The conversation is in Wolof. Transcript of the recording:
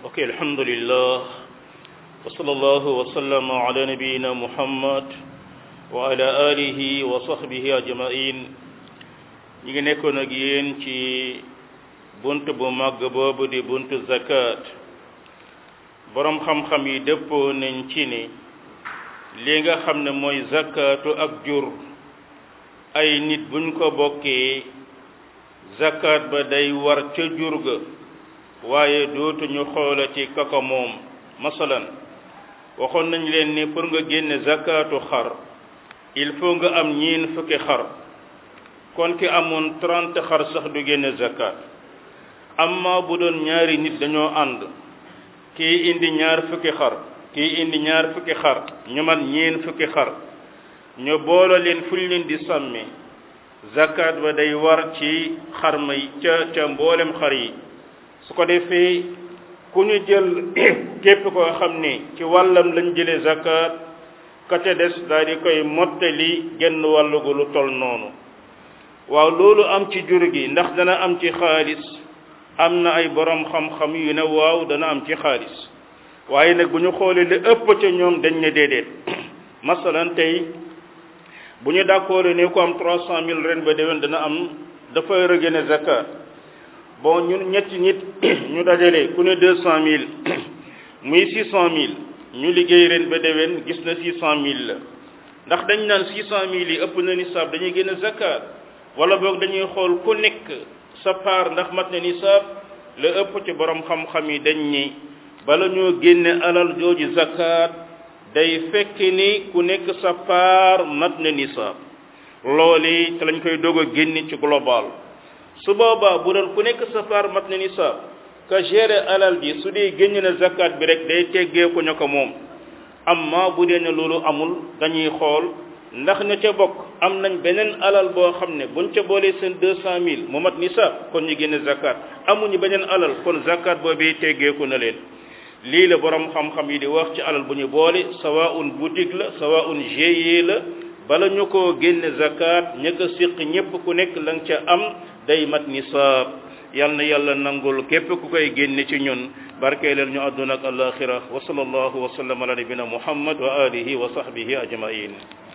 ok alhamdulillah wa sallallahu wa sallama ala nabiyina muhammad wa ala alihi wa sahbihi ajmain ñi ngi nekkoon ak yéen ci bunt bu màgg boobu di buntu zakat boroom xam-xam yi dëppoo nañ ci ni li nga xam ne mooy zakatu ak jur ay nit buñ ko bokkee zakat ba day war ca jur ga waaye dootuñu xoolati kaka moom masalan waxoon nañ leen ni pour nga génne zakatu xar il faut nga am ñiin fukki xar kon ki amoon trente xar sax du génne zakat amma bu doon ñaari nit dañoo ànd kii indi ñaar fukki xar kii indi ñaar fukki xar ñu man ñeen fukki xar ñu boole leen fu ñu leen di sàmme zakat ba day war ci xar may ca ca mboolem xar yi su ko defee ku ñu jël képp koo xam ne ci wàllam lañ jëlee zakat ka ca des daal di koy mottali genn wàllu gu lu tol noonu waaw loolu am ci jur gi ndax dana am ci xaalis am na ay borom xam-xam yu ne waaw dana am ci xaalis waaye nag bu ñu xoolee li ëpp ca ñoom dañ ne déedéet masalan tey bu ñu d'accord ne ku am trois cent mille ren ba déwén dana am dafay rëgëne zakat bon ñun ñetti nit ñu dajale ku ne deux cent mille muy six cent mille ñu liggéey ren ba déwén gis na six cent mille la ndax dañ naan six cent mille yi ëpp na nisaab dañuy génne zakat wala boog dañuy xool ku nekk sa paar ndax mat na nisaab la ëpp ci borom xam-xam yi dañ ni bala ñoo génne alal jooju zakat day fekk ni ku nekk sa paar mat na nisaab loolu te lañ koy doog a génne ci global su boobaa bu doon ku nekk sa paar mat na nisaab ka gérer alal ji su dee génne na zakat bi rek day teggee ko ña ko moom amma bu dee ne loolu amul dañuy xool ndax ña ca bokk am nañ beneen alal boo xam ne buñ ca boolee seen deux cent mille mu mat nisaab kon ñu génne zakat amuñu beneen alal kon zakat boobee teggeeku na leen lii la borom xam-xam yi di wax ci alal bu ñu boole sawaun boutique la sawaun GIE la bala ñu koo génne zakat ña ko siq ñépp ku nekk la nga ca am day mat nisaab yal na yàlla nangul képp ku koy génne ci ñun barkeeleel ñu àdduna ak alaxira wa sallallahu wa sallam ala nabina muhammad wa alihi wa sahbihi ajmain